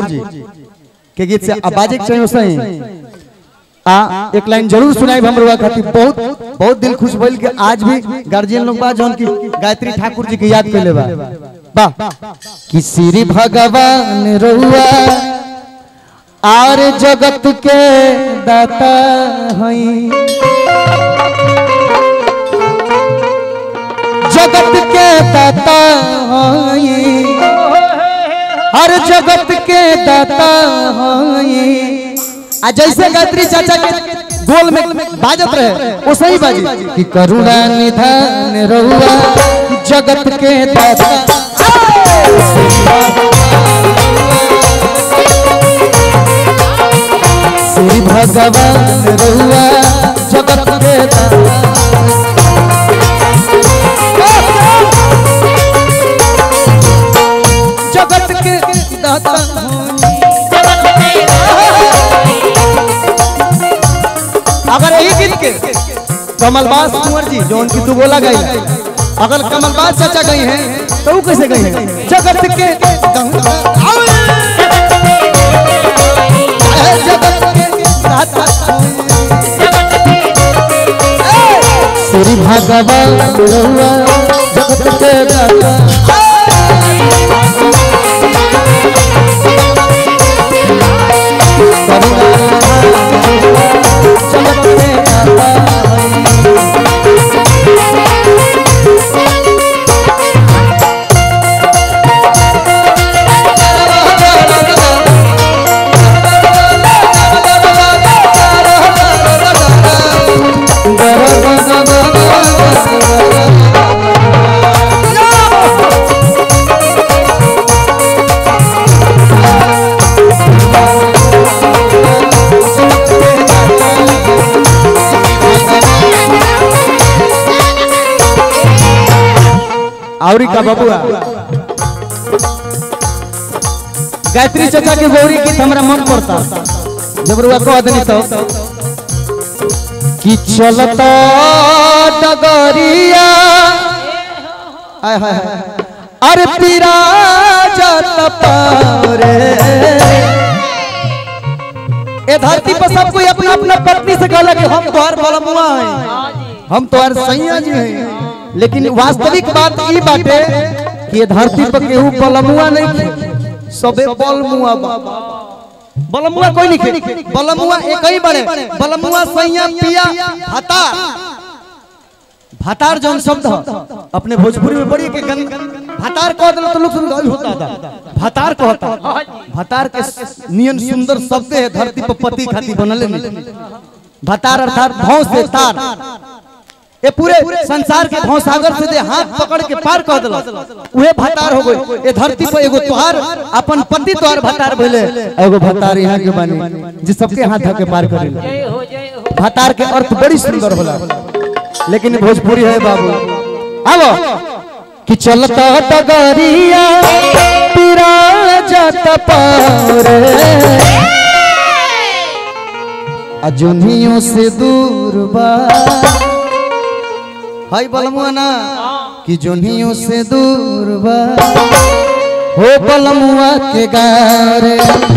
जी के गीत से अब बाजे के चाहिए सही आ एक लाइन जरूर सुनाई हम लोग खातिर बहुत बहुत दिल खुश भइल कि आज भी गार्जियन लोग बा जौन की गायत्री ठाकुर जी के याद कैले बा वाह कि श्री भगवान रहुआ आर जगत के दाता हई जगत के दाता हई हर जगत के दाता हई आ जैसे गायत्री चाचा के गोल में बाजत रहे वो सही बाजी कि करुणा निधान रहुआ जगत के दाता श्री भगवान रहुआ जगत के दाता जगत के दाता अगर यही गीत के कमलबास कुंवर जी जो उनकी तू बोला गई अगर कमलबास चाचा गई हैं तो वो कैसे गई हैं जगत के जगत के दाता श्री भगवान रहुआ जगत के दाता जगत के दाता आवरी का बबुआ गायत्री चाचा के गौरी गीत हमरा मन पड़ता जब रुआ कह देनी तो कि चलता डगरिया हाय हाय हाय। अरे पीरा जात पारे ए धरती पर सब कोई अपना अपना पत्नी से कहला कि हम तोहर बलमुआ हैं हम तोहर सैया जी हैं लेकिन वास्तविक बात ई बाटे कि ये धरती पर केहू बलमुआ नहीं खे सबे बलमुआ बा बलमुआ कोई नहीं खे बलमुआ एक ही बड़े बलमुआ सैया पिया भतार भतार जौन शब्द ह, अपने भोजपुरी में बड़ी के गन भतार कह दिलो तो लोग सुन गई होता था भतार कहता भतार के नियन सुंदर शब्द है धरती पर पति खाती बनले नहीं भतार अर्थात भौं से तार ये पूरे संसार के भौसागर से दे हाथ पकड़ के पार कर दिला उहे भतार हो गई ये धरती पर एगो तोहार अपन पति तोहार भतार भइले एगो भतार यहाँ के बानी जे सबके हाथ धके पार करेला जय हो जय हो भतार के अर्थ बड़ी सुंदर होला लेकिन भोजपुरी है बाबू आवो कि चलता डगरिया पीरा जात पारे अजुनियों से दूर बा हाय बलमुआ ना कि जुनियों से दूर बा हो बलमुआ के गारे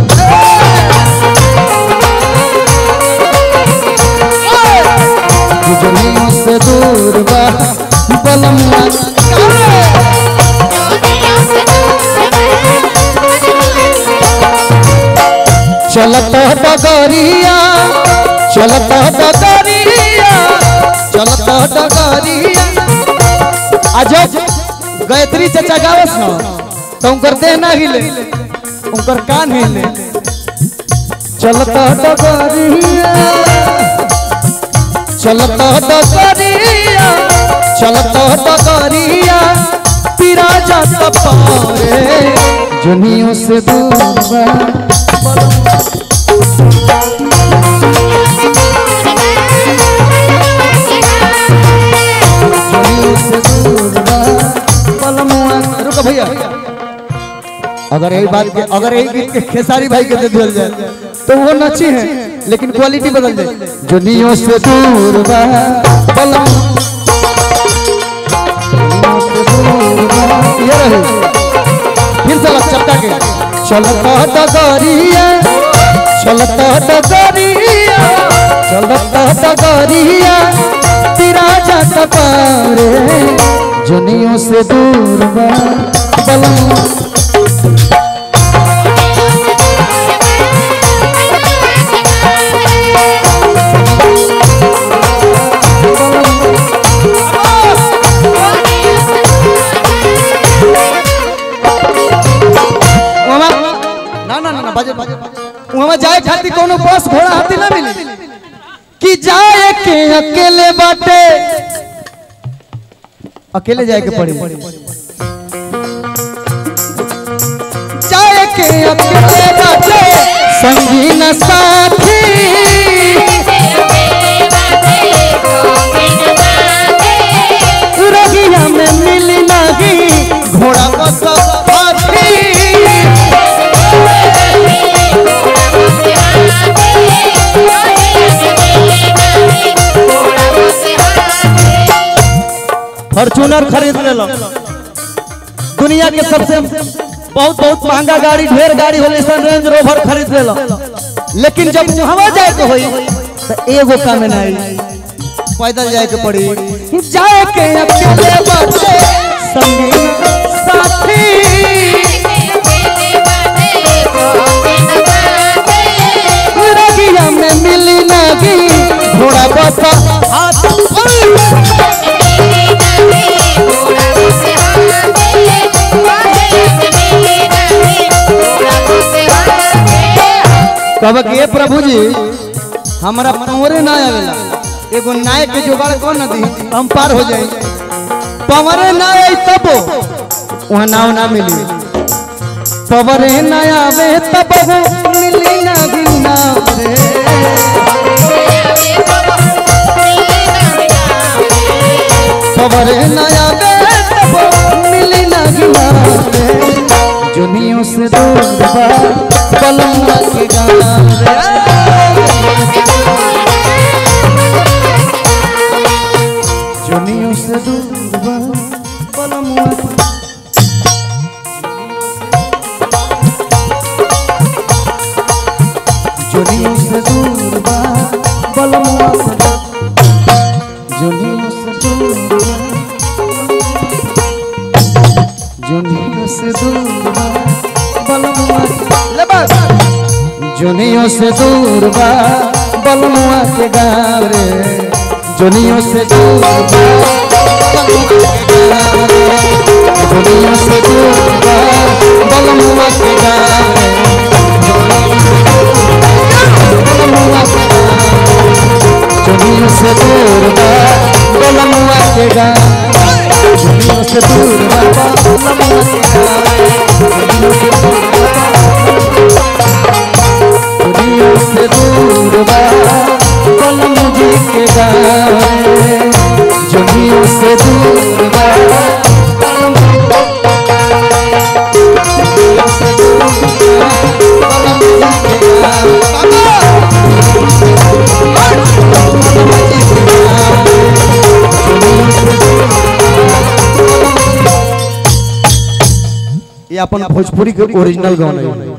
कि जुनियों से दूर बा बलमुआ के गारे चलत डगरिया चलत डगरिया चलत डगरिया अजब गायत्री चाचा गावस न तो उनकर देह ना हिले उनकर कान हिले चलत डगरिया चलत डगरिया चलत डगरिया पीरा जात पारे जुनियों से दूर बा जुनियों से दूर बा बलमुआ रुको भैया अगर यही बात के अगर यही गीत के खेसारी भाई के दे दिया जाए तो वो नची है लेकिन क्वालिटी बदल जाए जुनियों से दूर बा बलम जुनियों से दूर बा ये रहे फिर से लग चपका के चलता डगरिया चलता डगरिया चलता डगरिया तेरा जात पारे जुनियों से दूर बा बलम उमा ना ना ना ना बाजे बाजे उमा जाए खातिर कोनो बस घोड़ा हाथी ना मिली कि जाए के अकेले बाटे अकेले जाए के पड़ी जाए के अकेले बाटे संगी न साथी रगिया में मिली नहीं घोड़ा बस हाथी फॉर्चूनर खरीद ले लो दुनिया के सबसे बहुत बहुत महंगा गाड़ी ढेर गाड़ी होले सन रेंज रोवर खरीद ले लो लेकिन जब हवा जाए के होई तो एगो काम नहीं पैदल जाए के पड़ी जाए के अकेले बाटे संगी साथी रगिया में मिली नगी घोड़ा बस हाथ कब के प्रभु जी हमरा पवरे ना आवेला एगो नाय के जुगाड़ कौन न दी हम पार हो जाए पवरे ना आई तब वहाँ नाव ना मिली पवरे ना आवे तब मिली ना गिना रे पवरे ना आवे तब मिली ना गिना रे जुनियों से दूर बा बलमा के गाना रे जुनियों से दूर बा बलमा जुनियों से दूर बा बलमा जुनियों से दूर बा जुनियों से दूर बा बलमुआ ले बस जुनियों से दूर बा बलमुआ के गाँव रे जुनियों से दूर बा बलमुआ के गाँव रे जुनियों से दूर बा बलमुआ के गाँव रे जुनियों से दूर बा बलमुआ के गाँव रे दुनिया से दूर बा कलम जी के गावे दुनिया से दूर बा कलम दुनिया से दूर बा कलम जी के गावे ये अपन भोजपुरी के ओरिजिनल गाना है